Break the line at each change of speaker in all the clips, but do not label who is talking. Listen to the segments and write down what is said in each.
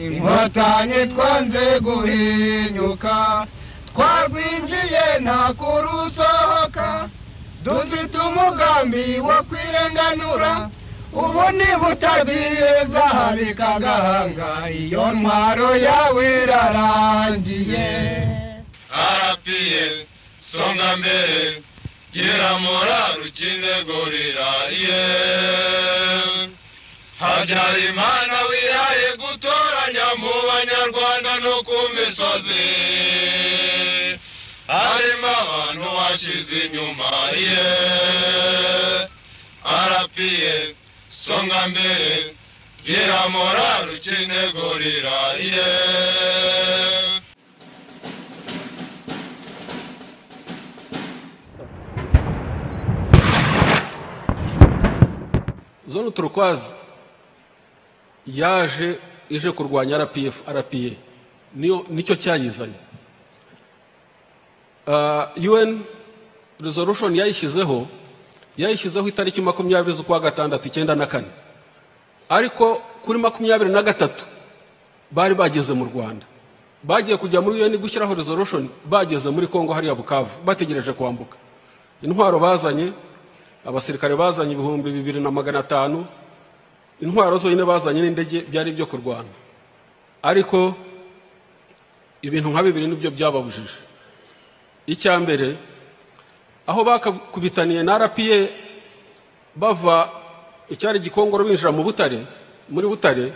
inkotanyi twanze guhinyuka twarwinjiye nta kurusohoka dufite umugambi wo kwirenganura ubu niba utagiye zahabi kagahanga iyo ntwaro yawe irarangiye
arapiye songa mbere gira morari ukinde gorirariye habyarimana wihaye gutoranya mu banyarwanda no ku misozi harimo abantu washize inyuma ye arapiye songa mbere gira morari ukinde gorirariye
zone turukwazi yaje ije kurwanya rpf rpa niyo nicyo cyayizanye Ah, un resolution yayishyizeho yayishyizeho itariki makumyabiri z'ukwa gatandatu icyenda na kane ariko kuri makumyabiri na gatatu bari bageze mu rwanda bagiye kujya muri un gushyiraho resolution bageze muri congo hariya bukavu bategereje kwambuka intwaro bazanye abasirikare bazanye ibihumbi bibiri na magana atanu intwaro zonyine bazanye n'indege byari ibyo kurwana ariko ibintu nka bibiri nibyo byababujije icya mbere aho bakakubitaniye na rpa bava icyari gikongoro binjira mu butare muri butare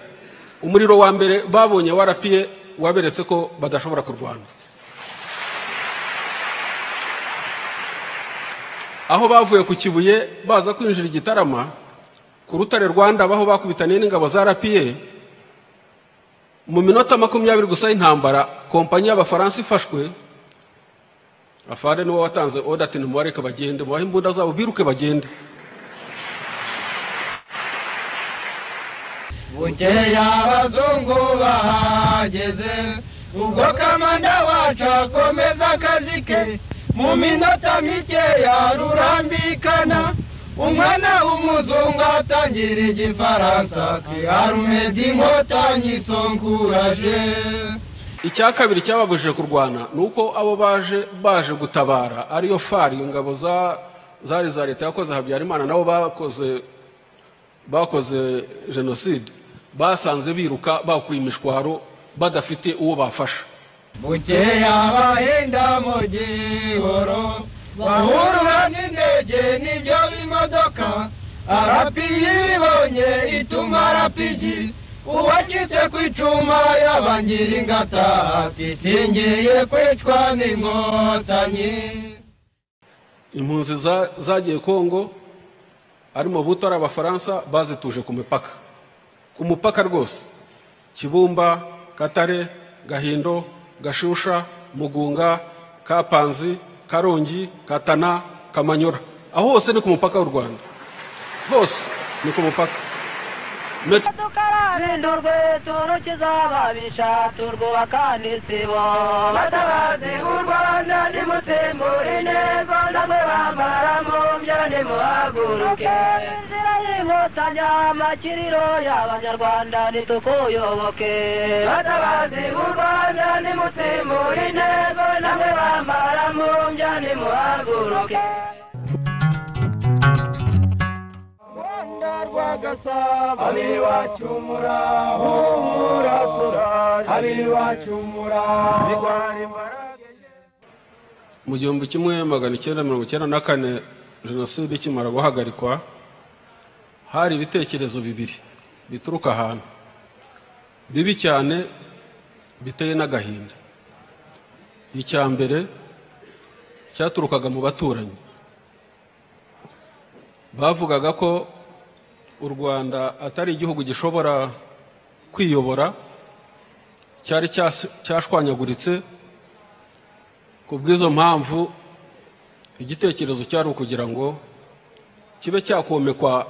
umuriro wa mbere babonye wa rpa waberetse ko badashobora kurwana aho bavuye ku kibuye baza kwinjira igitarama ku rutare rwanda aho bakubitaniye n'ingabo za rpa mu minota makumyabiri gusa y'intambara kompanyi y'abafaransa ifashwe afande niwe watanze odati nimubareke bagende mubahe imbunda zabo biruke bagende
bukeya abazungu bahageze ubwo kamanda wacu akomeza akazi ke mu minota mikeya rurambikana umwana w'umuzungu atangira igifaransa ati arumedi inkotanyi sonkuraje
icya kabiri cyababujije kurwana ni uko abo baje baje gutabara ariyo fari ingabo za zari za leta yakoze habyarimana nabo bakoze bakoze jenoside basanze biruka bakuye imishwaro badafite uwo bafasha
bukeya abahenda mu gihoro bahurura n'indege n'ibyo b'imodoka arapigi ibibonye ituma arapigi uwacitse ku icuma yabangira ingata ati singiye kwicwa n'inkotanyi
impunzi za- zagiye kongo harimo buto ari abafaransa bazituje ku mipaka ku mupaka rwose kibumba katare gahindo gashusha mugunga kapanzi karongi katana kamanyora aho hose ni ku mupaka w'u rwanda hose ni ku mupaka Met-
tukarabindurwe turukiza ababisha turwubaka n'isibo batabazi u rwanda nimusimbura intego namwe bambara mu byo nimuhaguruke inzira y'inkotanyi amakiriro y'abanyarwanda ntitukuyoboke batabazi u rwanda nimusimbura intego namwe bambara mu byo nimuhaguruke
Rwanda rwagasabo abiri wacumura humura turaje abiri wacumura bigwara imbarage
mu gihumbi kimwe magana icyenda mirongo icyenda na kane jenoside ikimara guhagarikwa hari ibitekerezo bibiri bituruka ahantu bibi cyane biteye n'agahinda icya mbere cyaturukaga mu baturanyi bavugaga ko u rwanda atari igihugu gishobora kwiyobora cyari cyas- cyashwanyaguritse ku bw'izo mpamvu igitekerezo cyari ukugira ngo kibe cyakomekwa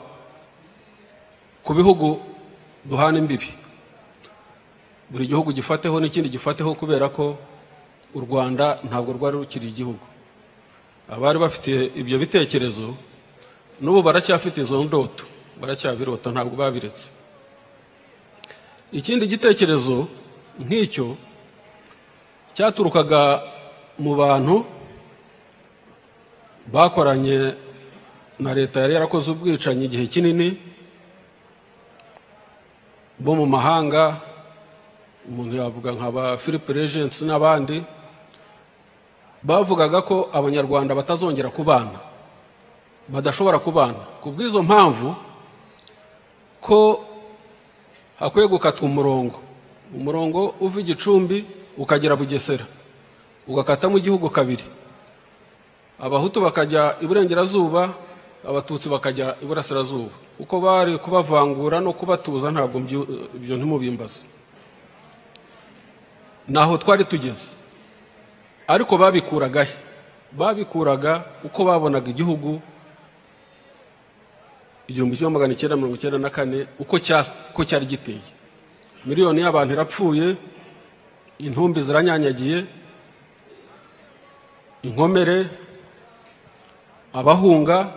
ku bihugu duhana imbibi buri gihugu gifateho n'ikindi gifateho kubera ko u rwanda ntabwo rwari rukiri igihugu abari bafite ibyo bitekerezo n'ubu baracyafite izo ndoto baracyabirota ntabwo babiretse ikindi gitekerezo nk'icyo cyaturukaga mu bantu bakoranye na leta yari yarakoze ubwicanyi igihe kinini bo mu mahanga umuntu yavuga nka ba philippe regency n'abandi bavugaga ko abanyarwanda batazongera kubana badashobora kubana ku bw'izo mpamvu ko hakwiye gukatwa umurongo umurongo uva igicumbi ukagera bugesera ugakatamo igihugu kabiri abahutu bakajya iburengerazuba abatutsi bakajya iburasirazuba uko bari kubavangura no kubatuza ntabwo mbyu- ibyo ntimubimbaze ntaho twari tugeze ariko babikuraga he babikuraga uko babonaga igihugu igihumbi kimwe magana icyenda mirongo icyenda na kane uko cyas- uko cyari giteye miliyoni y'abantu irapfuye intumbi ziranyanyagiye inkomere abahunga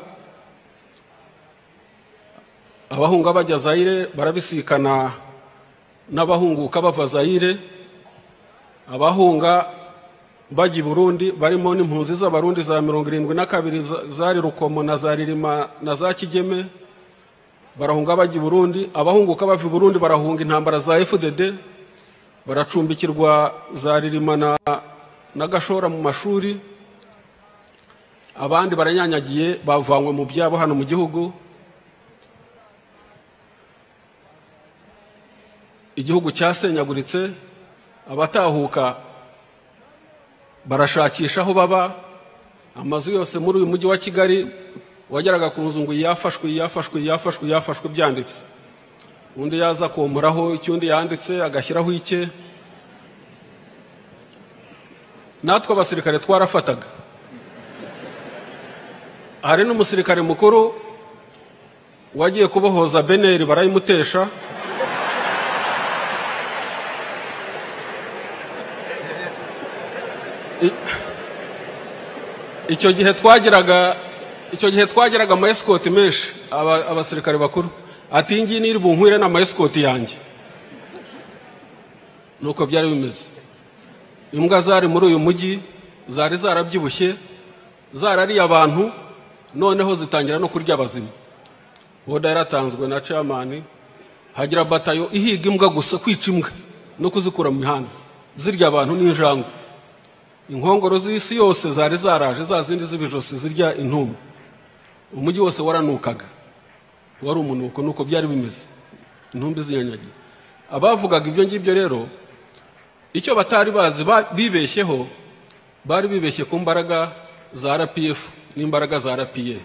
abahunga bajya zayire barabisikana n'abahunguka bava zayire abahunga bajya i burundi barimo n'impunzi z'abarundi za mirongo irindwi na kabiri za- zari rukomo na za ririma na za kigeme barahunga bajya i burundi abahunguka bava i burundi barahunga intambara za fdd baracumbikirwa za ririma na, na gashora mu mashuri abandi baranyanyagiye bavanywe mu byabo hano mu gihugu igihugu cyasenyaguritse abatahuka barashakisha aho baba amazu yose muri uyu mujyi wa kigali wageraga ku nzu ngo iyi yafashwe iyi yafashwe iyi yafashwe iyi yafashwe byanditse undi yaza akomoraho icyo undi yanditse agashyiraho icye natwe abasirikare twarafataga hari n'umusirikare mukuru wagiye kubohoza beneri barayimutesha I- icyo gihe twageraga icyo gihe twageraga ama esikoti menshi aba- abasirikare bakuru ati iyi ngiyi niri bunkwire ni ama esikoti yanjye nuko byari bimeze imbwa zari muri uyu mujyi zari zarabyibushye zarariye abantu noneho zitangira no kurya abazima boda yaratanzwe na camani hagira batayo ihiga imbwa gusa kwica imbwa no kuzikura mu mihanda zirya abantu n'injangwe inkongoro z'isi yose zari zaraje za zindi z'ibijosi zirya intumbi umujyi wose waranukaga wari umunuko nuko byari bimeze intumbi zinyanyagiye abavugaga ibyo ngibyo rero icyo batari bazi ba- bibeshyeho bari bibeshye ku mbaraga za rpf n'imbaraga za rpa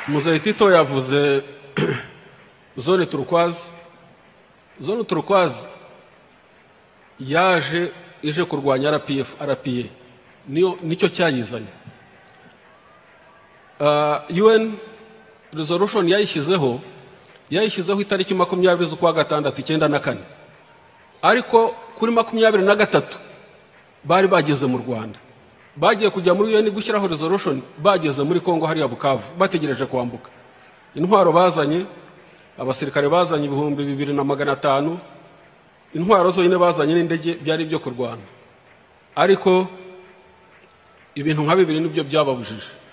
muzayitito yavuze zone turukwazi zone turukwazi yaje ije kurwanya rpf rpa niyo nicyo cyayizanye Ah, un resolution yayishyizeho yayishyizeho itariki makumyabiri z'ukwa gatandatu icyenda na kane ariko kuri makumyabiri na gatatu bari bageze mu rwanda bagiye kujya muri un gushyiraho resolution bageze muri congo hariya bukavu bategereje kwambuka intwaro bazanye abasirikare bazanye ibihumbi bibiri na magana atanu intwaro zonyine bazanye n'indege byari ibyo kurwana ariko ibintu nka bibiri nibyo byababujije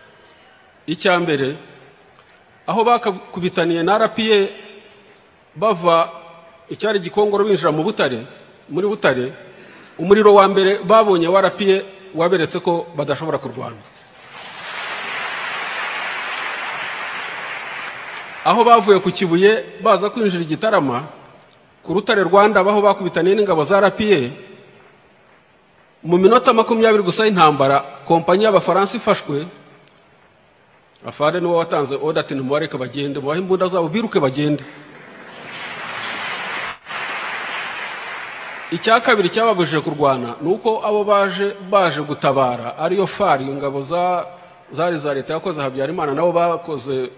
icya mbere aho bakakubitaniye na rpa bava icyari gikongoro binjira mu butare muri butare umuriro wa mbere babonye wa rpa waberetse ko badashobora kurwana aho bavuye ku kibuye baza kwinjira igitarama ku rutare rwanda aho bakubitaniye n'ingabo za rpa mu minota makumyabiri gusa y'intambara kompanyi y'abafaransa ifashwe afande niwe watanze oda ati nimubareke bagende mubahe imbunda zabo biruke bagende icya kabiri cyababujije kurwana ni uko abo baje baje gutabara ariyo fari ingabo za zari za leta yakoze habyarimana nabo bakoze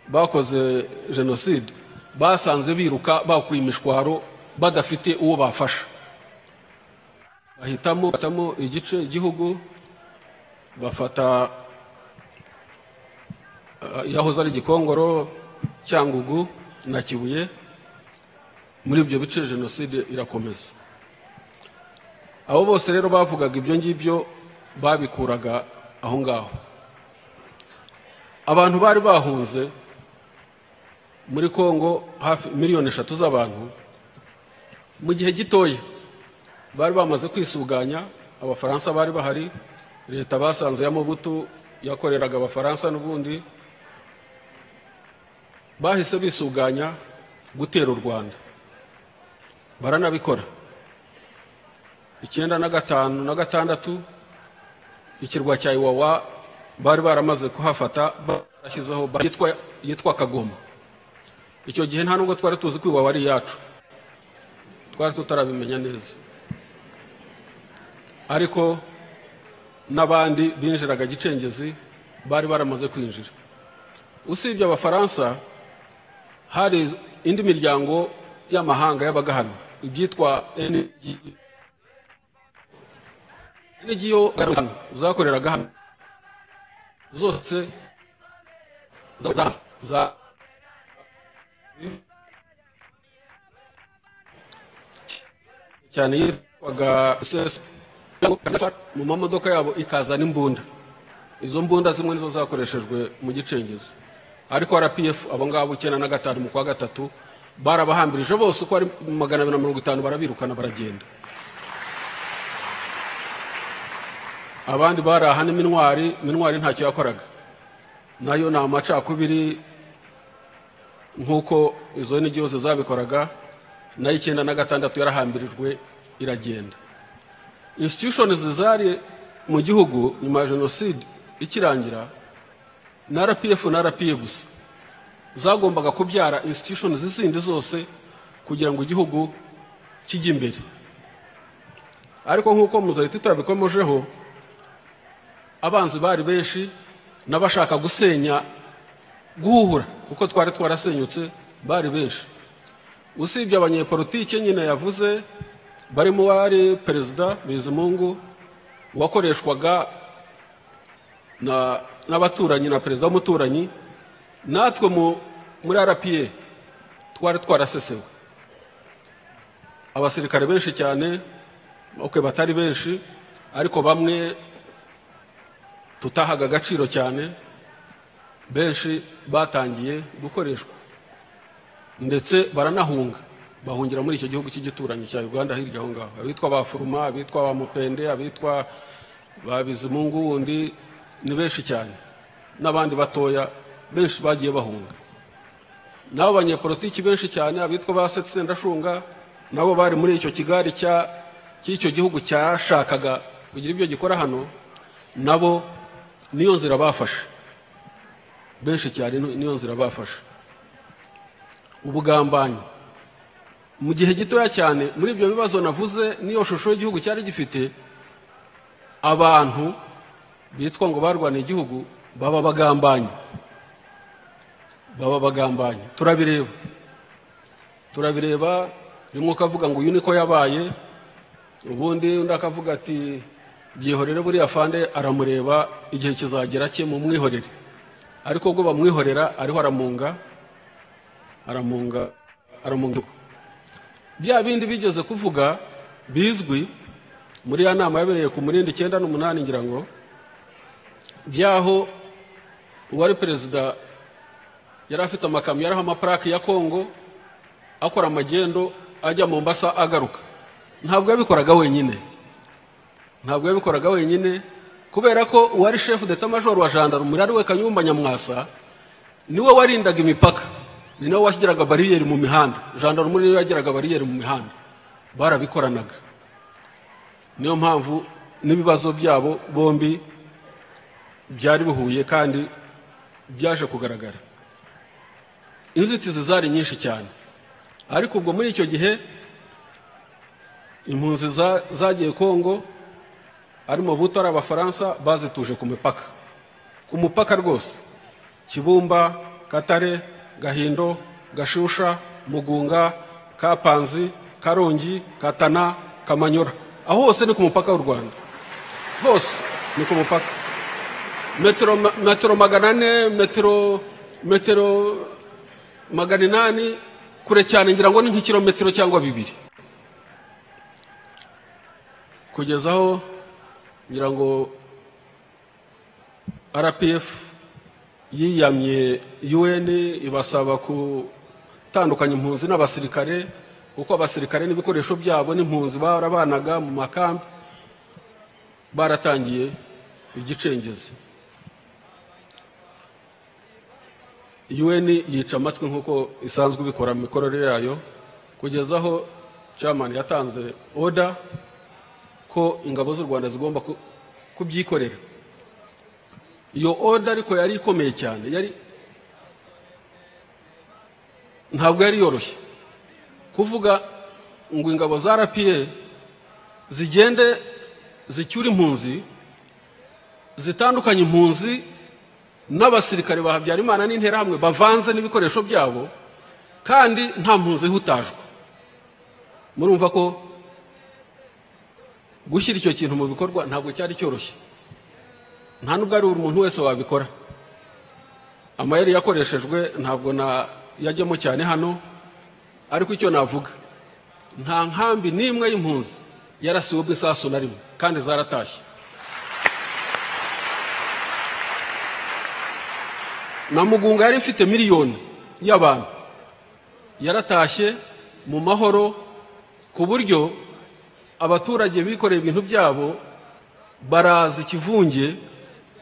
bakoze jenoside basanze biruka bakuye imishwaro badafite uwo bafasha bahitamo bahitamo igice igihugu bafata eh, yahoze ari gikongoro cyangugu na kibuye muri ibyo bice jenoside irakomeza abo bose rero bavugaga ibyo ngibyo babikuraga aho ngaho abantu bari bahunze muri kongo hafi miliyoni eshatu z'abantu mu gihe gitoya bari bamaze kwisuganya abafaransa bari bahari leta basanze ya mubutu yakoreraga abafaransa n'ubundi bahise bisuganya gutera u rwanda baranabikora icyenda na gatanu na gatandatu ikirwa cya iwawa bari baramaze kuhafata barashyizeho ba- yitwa- yitwa kagoma icyo gihe nta nubwo twari tuzi ko iwawa ari iyacu twari tutarabimenya neza ariko n'abandi binjiraga gicengezi bari baramaze kwinjira usibye abafaransa hari indi miryango y'amahanga yabaga hano ibyitwa NG NGO hano, zakoreraga hano zose za- za- za- cyane yitwaga SS mu mamodoka yabo ikazana imbunda izo mbunda zimwe nizo zakoreshejwe mu gicengezi ariko rpf abo ngabo icyenda na gatanu mu kwa gatatu barabahambirije bose uko ari magana abiri na mirongo itanu barabirukana baragenda abandi bari aha ni minwari minwari ntacyo yakoraga nayo ni amacakubiri nk'uko izo nigi zose zabikoraga nayo icyenda na gatandatu yarahambirijwe iragenda institutions zari mu gihugu nyuma ya jenoside ikirangira na rpf na rpa gusa zagombaga kubyara institutions zindi zose kugira ngo igihugu kijye imbere ariko nk'uko muzahita yabikomejeho abanzi bari benshi n'abashaka gusenya guhura kuko twari twarasenyutse bari benshi usibye abanyepolitike nyine yavuze barimo uwari perezida bizimungu wakoreshwaga na- n'abaturanyi na perezida w'umuturanyi natwe mu- muri rpa twari twarasesewe abasirikare benshi cyane okay, batari benshi ariko bamwe tutahaga agaciro cyane benshi batangiye gukoreshwa ndetse baranahunga bahungira muri icyo gihugu cy'igituranyi cya uganda hirya aho ngaho abitwa ba furuma abitwa ba mupende abitwa ba bizimungu wundi ni benshi cyane n'abandi batoya benshi bagiye bahunga n'abo banyepolitiki benshi cyane abitwa ba setsendashunga nabo bari muri icyo kigari cya- cy'icyo gihugu cyashakaga kugira ibyo gikora hano nabo niyo nzira bafashe benshi cyane ni- niyo nzira bafashe ubugambanyi mu gihe gitoya cyane muri ibyo bibazo navuze n'iyo shusho y'igihugu cyari gifite abantu bitwa ngo barwaniye igihugu baba bagambanyi baba bagambanyi turabireba turabireba rimwe ukavuga ngo uyu niko yabaye ubundi undi akavuga ati byihorere buriya fande aramureba igihe kizagera cye mu mwihorere ariko ubwo bamwihorera ariho aramunga aramunga aramunga bya bindi bigeze kuvuga bizwi muri ya nama yabereye ku murindi icyenda n'umunani ngira ngo byaho uwari perezida yari afite amakamyo yariho amaparake ya kongo akora amagendo ajya mu mbasa agaruka ntabwo yabikoraga wenyine ntabwo yabikoraga wenyine kubera ko uwari shefu deta majoro wa jandarume ari we kanyumba nyamwasa niwe warindaga imipaka ni nawe washyiraga bariyeri mu mihanda jandarume niwe yagiraga bariyeri mu mihanda barabikoranaga niyo mpamvu n'ibibazo byabo bombi byari bihuye kandi byaje kugaragara inzitizi zari nyinshi cyane ariko ubwo muri icyo gihe impunzi za- zagiye kongo arimo buto ari abafaransa bazituje ku mipaka ku mupaka rwose kibumba katare gahindo gashusha mugunga kapanzi karongi katana kamanyora aho hose ni ku mupaka w'u rwanda hose ni ku mupaka metero ma- metero magana ane metero metero magana inani kure cyane ngira ngo ni nk'ikirometero cyangwa bibiri kugeza aho ngira ngo rpf yiyamye un ibasaba gutandukanya impunzi n'abasirikare kuko abasirikare n'ibikoresho byabo n'impunzi barabanaga mu makambi baratangiye igicengezi un yica amatwi nk'uko isanzwe ibikora mu mikorere yayo kugeza aho chairman yatanze oda ko ingabo z'u rwanda zigomba ku- kubyikorera iyo oda ariko yari ikomeye cyane yari ntabwo yari yoroshye kuvuga ngo ingabo za rpa zigende zicyure impunzi zitandukanye impunzi n'abasirikare ba habyarimana n'interahamwe bavanze n'ibikoresho byabo kandi nta mpunzi ihutajwe murumva ko gushyira icyo kintu mu bikorwa ntabwo cyari cyoroshye nta nubwo ari buri muntu wese wabikora amayeri yakoreshejwe ntabwo na yajyamo cyane hano ariko icyo navuga nta nkambi n'imwe y'impunzi yarasiwemo isasu na rimwe kandi zaratashye na mugunga yari ifite miliyoni y'abantu yaratashye mu mahoro ku buryo abaturage bikoreye ibintu byabo baraza ikivunge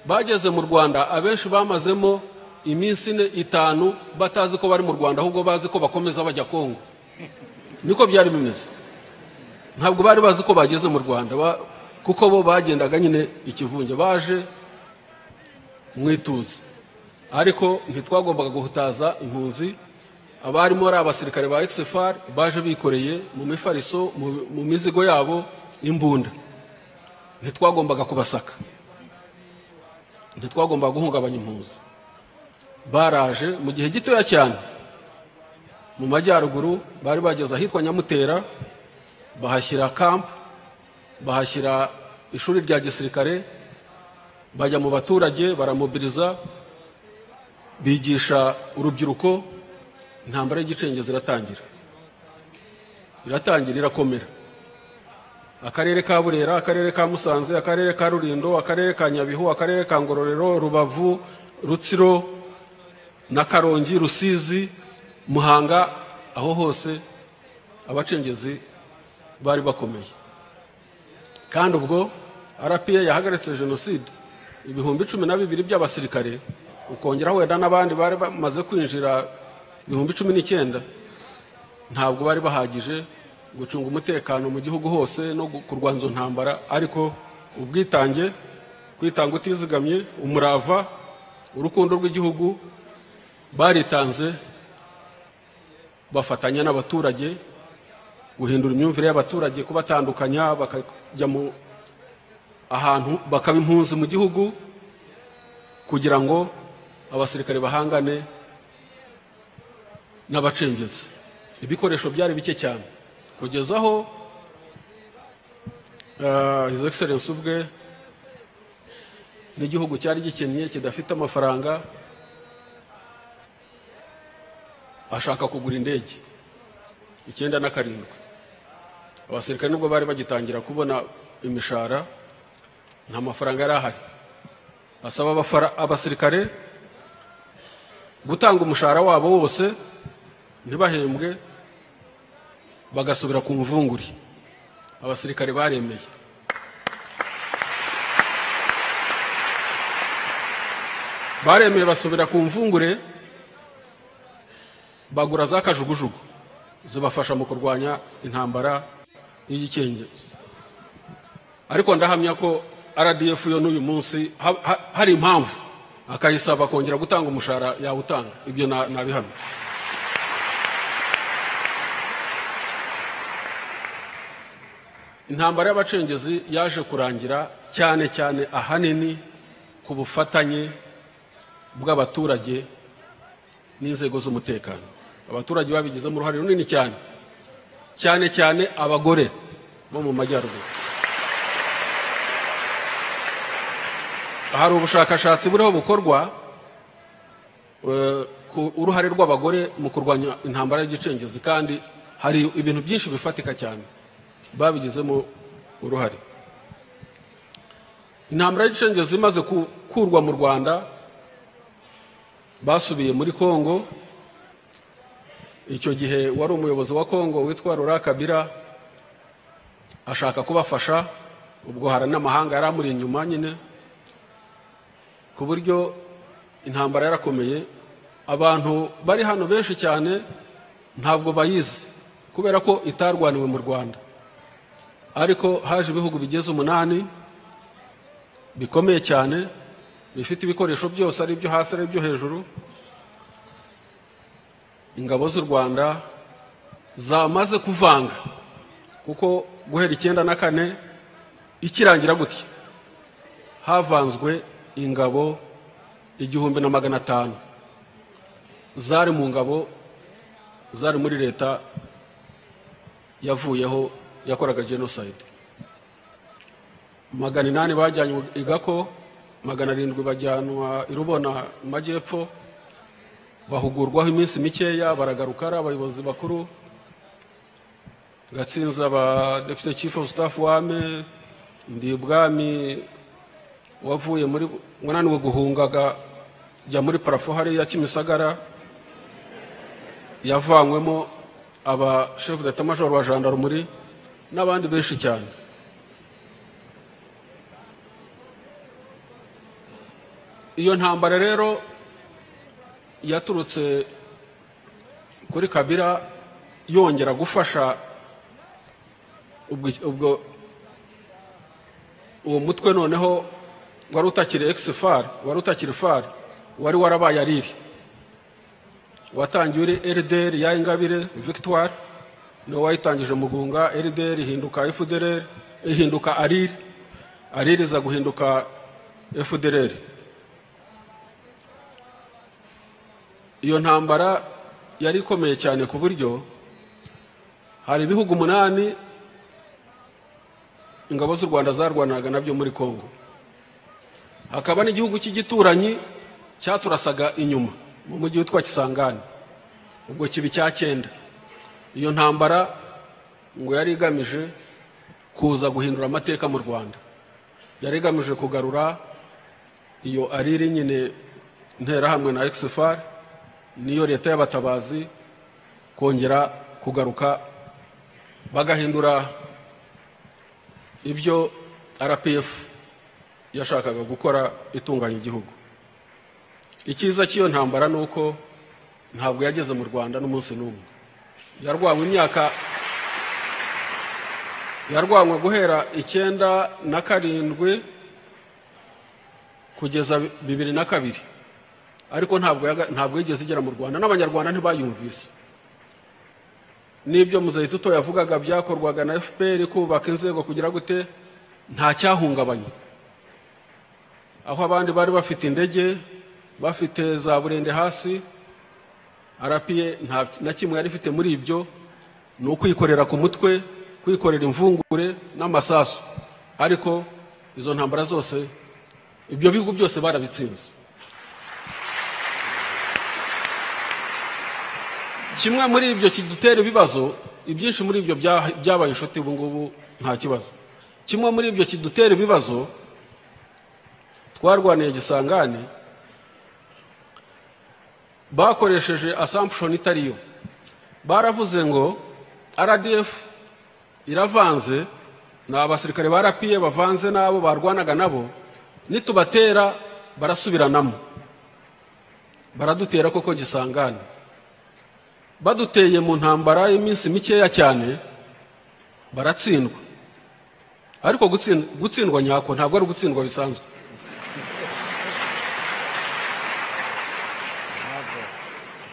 bageze mu rwanda abenshi bamazemo iminsi ine itanu batazi ko bari mu rwanda ahubwo bazi ko bakomeza bajya kongo niko byari bimeze ntabwo bari bazi ko bageze mu rwanda ba- kuko bo bagendaga nyine ikivunge baje mu ituze ariko ntitwagombaga guhutaza impunzi abarimo ari abasirikare ba exfar baje bikoreye mu mifariso mu- mu mizigo yabo imbunda ntitwagombaga kubasaka ntitwagombaga guhungabanya impunzi baraje mu gihe gitoya cyane mu majyaruguru bari bageze ahitwa nyamutera bahashyira kampu bahashyira ishuri rya gisirikare bajya mu baturage baramobiriza bigisha urubyiruko intambara y'igicengezi iratangira iratangira irakomera akarere ka burera akarere ka musanze akarere ka rulindo akarere ka nyabihu akarere ka ngororero rubavu rutsiro na karongi rusizi muhanga aho hose abacengezi bari bakomeye kandi ubwo rpa yahagaritse jenoside ibihumbi cumi na bibiri by'abasirikare ukongeraho wenda n'abandi bari bamaze kwinjira ibihumbi cumi n'icyenda ntabwo bari bahagije gucunga umutekano mu gihugu hose no gu- kurwanya izo ntambara ariko ubwitange kwitanga utizigamye umurava urukundo rw'igihugu baritanze bafatanya n'abaturage guhindura imyumvire y'abaturage kubatandukanya bakajya mu ahantu bakaba impunzi mu gihugu kugira ngo abasirikare bahangane n'abacengezi ibikoresho byari bike cyane kugeza aho ah, his excellence ubwe n'igihugu cyari gikennye kidafite amafaranga ashaka kugura indege icyenda na karindwi abasirikare nubwo bari bagitangira kubona imishahara nta mafaranga yari ahari asaba abafara- abasirikare gutanga umushahara wabo wose ntibahembwe bagasubira ku mvunguri abasirikare baremeye baremeye basubira ku mvungure bagura za kajugujugu zibafasha mu kurwanya intambara y'igikengezi ariko ndahamya ko rdf yo n'uyu munsi ha- ha- hari impamvu akayisaba kongera gutanga umushahara yawutanga ibyo na- nabihamya intambara y'abacengezi yaje kurangira cyane cyane ahanini ku bufatanye bw'abaturage n'inzego z'umutekano abaturage babigizemo uruhare runini cyane cyane cyane abagore bo mu majyaruguru hari ubushakashatsi buriho bukorwa eh, ku uruhare rw'abagore mu kurwanya intambara y'igicengezi kandi hari ibintu byinshi bifatika cyane babigizemo uruhare intambara y'igicengezi imaze ku- kurwa mu rwanda basubiye muri kongo icyo gihe wari umuyobozi wa kongo witwa rura kabira ashaka kubafasha ubwo hari n'amahanga yari amuri inyuma nyine ku buryo intambara yarakomeye abantu bari hano benshi cyane ntabwo bayizi kubera ko itarwaniwe mu rwanda ariko haje ibihugu bigeze umunani bikomeye cyane bifite ibikoresho byose ari ibyo hasi ari ibyo hejuru ingabo z'u rwanda zamaze kuvanga kuko guhera icyenda na kane ikirangira gutya havanzwe ingabo igihumbi na magana atanu zari mu ngabo zari muri leta yavuyeho yakoraga jenoside magana inani bajyanywe i gako magana arindwi bajyanwa i rubona mu majyepfo bahugurwaho iminsi mikeya baragaruka ari abayobozi bakuru gatsinzi aba deputy chief of staff wame ndi ubwami wavuye muri wananiwe guhungaga jya muri parafo hariya kimisagara yavanywemo aba chef d'etat major wa jandarumuri n'abandi benshi cyane iyo ntambara rero yaturutse kuri kabira yongera gufasha ubwo ubwo uwo mutwe noneho wari utakiri egisi fari wari utakiri fari wari warabaye ariri watangiye uri erideri ya ingabire victoire niwe wayitangije mugunga erideri ihinduka efudereri ihinduka ariri ariri iza guhinduka efudereri iyo ntambara yari ikomeye cyane ku buryo hari ibihugu umunani ingabo z'u rwanda zarwanaga nabyo muri kongo hakaba n'igihugu cy'igituranyi cyaturasaga inyuma mu mujyi witwa kisangani ubwo kiba icya cyenda iyo ntambara ngo yari igamije kuza guhindura amateka mu rwanda yari igamije kugarura iyo ariri nyine nterahamwe na exifari niyo leta y'abatabazi kongera kugaruka bagahindura ibyo rpf yashakaga gukora itunganya igihugu icyiza cy'iyo ntambara ni uko ntabwo yageze mu rwanda n'umunsi n'umwe yarwanywe imyaka yarwanywe guhera icyenda na karindwi kugeza bibiri na kabiri ariko ntabwo yaga- ntabwo yigeze igera mu rwanda n'abanyarwanda ntibayumvise n'ibyo muzahituto yavugaga byakorwaga na fpr kubaka inzego kugira gute nta cyahungabanye aho abandi bari bafite indege bafite za burende hasi arapiye nta na kimwe yari ifite muri ibyo ni ukwikorera ku mutwe kwikorera imvungure n'amasasu ariko izo ntambara zose ibyo bihugu byose barabitsinze kimwe muri ibyo kidutera ibibazo ibyinshi muri ibyo bya- byabaye inshuti ubu ngubu nta kibazo kimwe muri ibyo kidutera ibibazo twarwaniye gisangane bakoresheje assumption itariyo baravuze ngo rdf iravanze ni abasirikare ba rapiye bavanze n'abo barwanaga nabo nitubatera barasubiranamo baradutera koko gisangane baduteye mu ntambara y'iminsi mikeya cyane baratsindwa ariko gutsin- gutsindwa nyako ntabwo ari ugutsindwa bisanzwe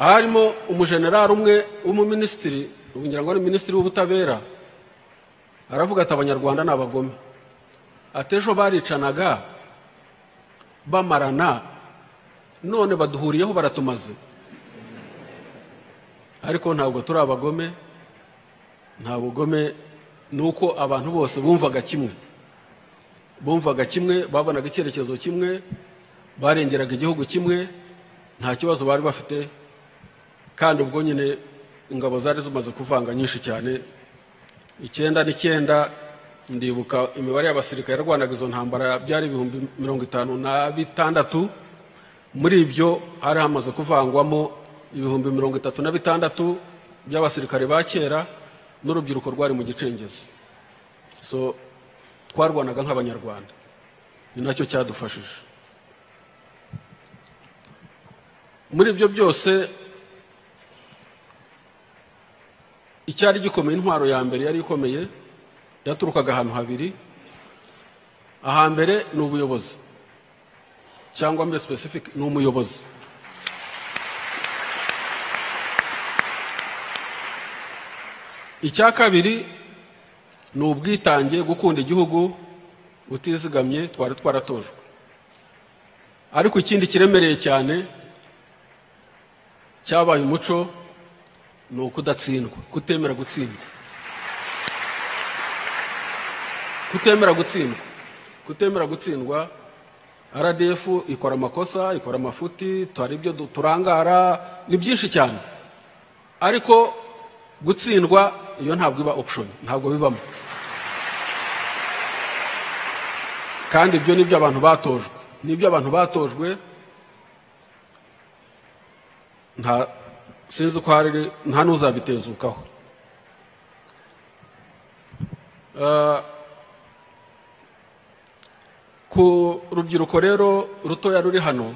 harimo umujenerali umwe w'umuminisitiri ngira ngo ari minisitiri w'ubutabera aravuga ati abanyarwanda ni abagome ati ejo baricanaga bamarana none baduhuriyeho baratumaze ariko ntabwo turi abagome nta bugome ni uko abantu bose bumvaga kimwe bumvaga kimwe babonaga icyerekezo kimwe barengeraga igihugu kimwe nta kibazo bari bafite kandi ubwo nyine ingabo zari zimaze kuvanga nyinshi cyane icyenda n'icyenda ndibuka imibare y'abasirikare yarwanaga izo ntambara byari ibihumbi mirongo itanu na bitandatu muri ibyo hari hamaze kuvangwamo ibihumbi mirongo itatu na bitandatu by'abasirikare ba kera n'urubyiruko rwari mu gicengezi so twarwanaga nk'abanyarwanda ni nacyo cyadufashije muri ibyo byose icyari gikomeye intwaro ya mbere yari ikomeye yaturukaga ahantu habiri ahambere ni ubuyobozi cyangwa muri specific ni umuyobozi icya kabiri ni ubwitange gukunda igihugu utizigamye twari twaratojwe ariko ikindi kiremereye cyane cyabaye umuco ni ukudatsindwa kutemera gutsindwa kutemera gutsindwa kutemera gutsindwa rdf ikora amakosa ikora amafuti hari ibyo turangara ni byinshi cyane ariko gutsindwa iyo ntabwo iba option ntabwo bibamo kandi ibyo ni ibyo abantu batojwe ni ibyo abantu batojwe nta sinzi uko hari nta n'uzabitezukaho Eh, ku rubyiruko rero rutoya ruri hano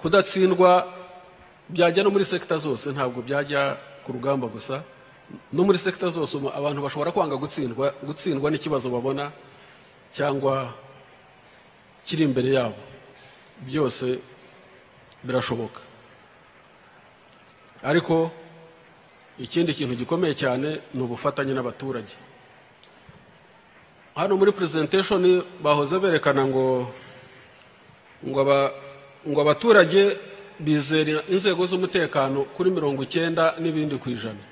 kudatsindwa byajya no muri sekita zose ntabwo byajya ku rugamba gusa no muri sekita zose umu- abantu bashobora kwanga gutsindwa gutsindwa n'ikibazo babona cyangwa kiri imbere yabo byose birashoboka ariko ikindi kintu gikomeye cyane ni ubufatanye n'abaturage hano muri presentation bahoze berekana ngo ngo aba- ngo abaturage bizera inzego z'umutekano kuri mirongo icyenda n'ibindi ku ijana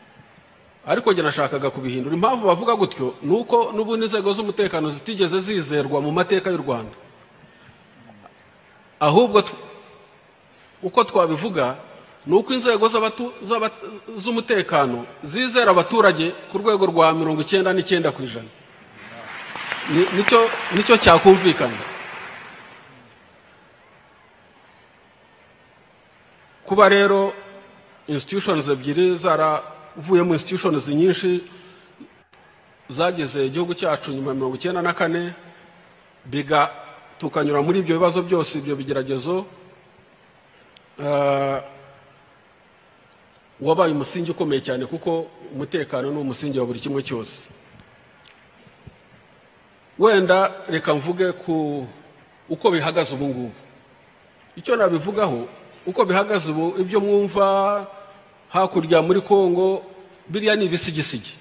ariko njye nashakaga kubihindura impamvu bavuga gutyo ni uko n'ubundi inzego z'umutekano zitigeze zizerwa mu mateka y'u rwanda ahubwo tw- uko twabivuga ni uko inzego z'abatu- z'aba- z'umutekano zizera abaturage ku rwego rwa mirongo icyenda n'icyenda ku ijana Ni- nicyo- nicyo cyakumvikana kuba rero institutions ebyiri zaravuyemo institutions nyinshi zagize igihugu cyacu nyuma ya mirongo icyenda na kane biga tukanyura muri ibyo bibazo byose ibyo bigeragezo eh, wabaye umusingi ukomeye cyane kuko umutekano ni umusingi wa buri kimwe cyose wenda reka mvuge ku uko bihagaze ubu ngubu icyo nabivugaho uko bihagaze ubu ibyo mwumva hakurya muri kongo biriya ni ibisigisigi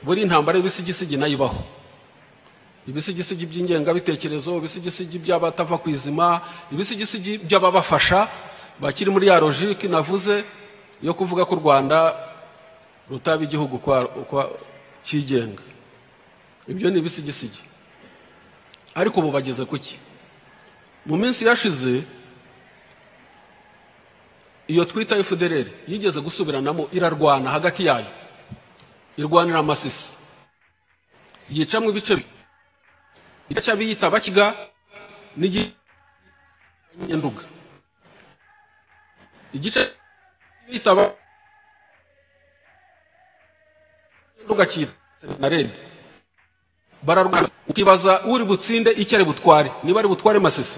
buri ntambara y'ibisigisigi nayo ibaho ibisigisigi by'ingengabitekerezo ibisigisigi by'abatava ku izima ibisigisigi by'ababafasha bakiri muri ya logike navuze yo kuvuga ko u rwanda rutaba igihugu kwa- kwa- cyigenga ibyo ni ibisigisigi ariko ubu bageze kuki mu minsi yashize iyo twita fdr yigeze gusubiranamo irarwana hagati yayo irwanira amasisi yicamwe ibice bibiri. igice cy'abiyita bakiga n'igice nduga igice cy'abiyita ba- nduga cyitwa senarede bararwana ukibaza uri butsinde icyo ari butware niba ari butware masisi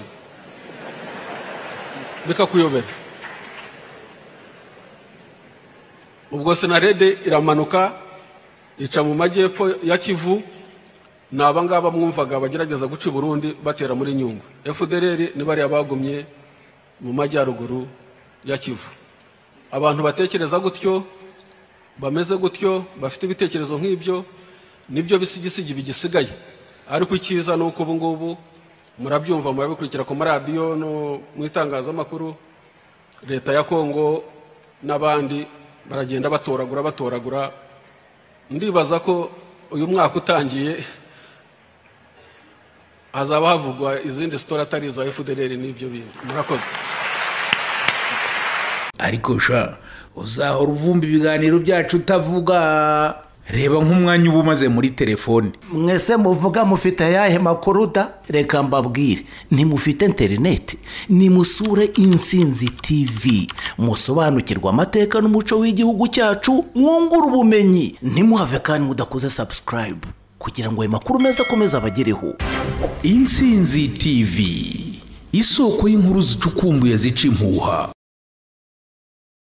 bikakuyobera ubwo senarede iramanuka ica mu majyepfo ya kivu ni abangaba mwumvaga bagerageza guca i burundi batera muri nyungwe fdr ni bariya bagumye mu majyaruguru ya kivu abantu batekereza gutyo bameze gutyo bafite ibitekerezo nk'ibyo nibyo bisigisigi bigisigaye ariko icyiza ni uko ubu ngubu murabyumva murabikurikira ku maradiyo no mu itangazamakuru leta ya kongo n'abandi baragenda batoragura batoragura ndibaza ko uyu mwaka utangiye hazaba havugwa izindi sitora atari iza efudereri n'ibyo bintu murakoze
ariko sha uzahora uvumba ibiganiro byacu utavuga reba nk'umwanya uba umaze muri telefone
mwese muvuga mufite ayahe makuru da reka mbabwire ntimufite interineti nimusure insinzi tv musobanukirwe amateka n'umuco w'igihugu cyacu mwungure ubumenyi ntimuhave kandi mudakoze sabusikarayibu kugira ngo ayo makuru meza akomeze abagereho
insinzi tv isoko y'inkuru zicukumbuye zica impuha